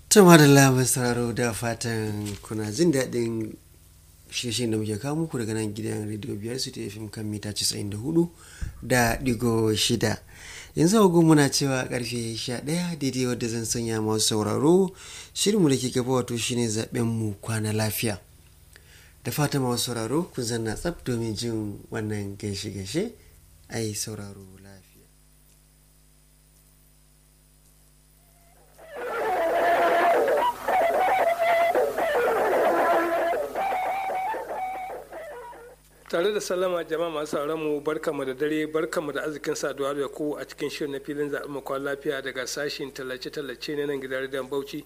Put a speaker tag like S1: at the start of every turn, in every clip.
S1: Tama da lamar sauraro da fatan kuna jin daɗin shirye da muke kawo muku daga nan gidan rediyo biyar su ta fim kan mita 94 da digo shida. Yanzu agogo muna cewa karfe 11 daidai wadda zan sanya masu sauraro shirinmu da ke gaba wato shine zaben mu kwana lafiya. Da fatan masu sauraro kun zanna tsaf domin jin wannan gaishe-gaishe ai sauraro lafiya.
S2: tare da sallama jama'a masu sauran mu barkamu da dare barkamu da arzikin saduwa da ku a cikin shirin na filin zaɓen makon lafiya daga sashin tallace-tallace na nan gidan rediyon bauchi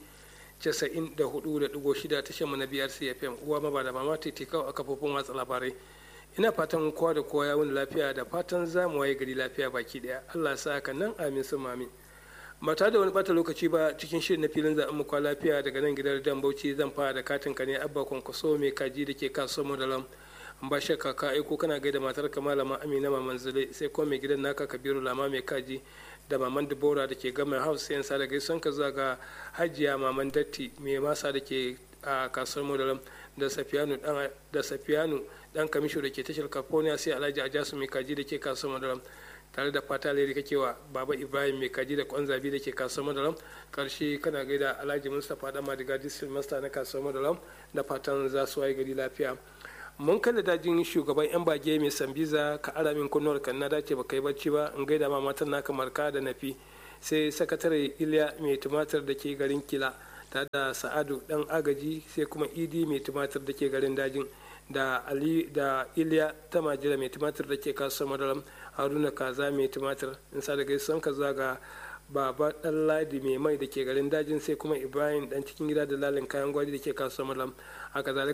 S2: 94.6 tashar mu na biyar cfm uwa ma ba da mama titikau a kafofin watsa labarai ina fatan kowa da kowa ya wuni lafiya da fatan za mu waye gari lafiya baki daya allah sa haka nan amin sun mamin ba tare da wani bata lokaci ba cikin shirin na filin zaɓen makon lafiya daga nan gidan rediyon bauchi zan fara da katin ka ne abba kwankwaso mai kaji da ke kasuwar mu da lam ba shakka ka aiko kana gaida matar ka malama amina maman zule sai kuma mai gidan naka kabiru lama mai kaji da maman dubora da ke gama house yan sa da gaison ka zuwa ga hajiya maman datti mai masa da ke a kasuwar modalam da safiyanu dan da safiyanu dan kamisho da ke tashar california sai alhaji ajasu mai kaji da ke kasuwar modalam tare da fata leri kake wa baba ibrahim mai kaji da kwanzabi da ke kasuwar madalam karshe kana gaida alhaji mustapha dan madiga district master na kasuwar madalam da fatan za su waye gari lafiya mun kalla dajin shugaban yan bage mai sambiza ka ara min kunnuwar kan na dace baka yi bacci ba in gaida ma matan naka marka da nafi sai sakatare iliya mai tumatir da ke garin kila tare da sa'adu dan agaji sai kuma idi mai tumatir da ke garin dajin da ali da iliya ta majira mai tumatir da ke kasuwar madaram haruna kaza mai tumatir in sa da gaisuwan ka zaga baba dan ladi mai mai da ke garin dajin sai kuma ibrahim dan cikin gida da lalin kayan gwari da ke kasuwar malam haka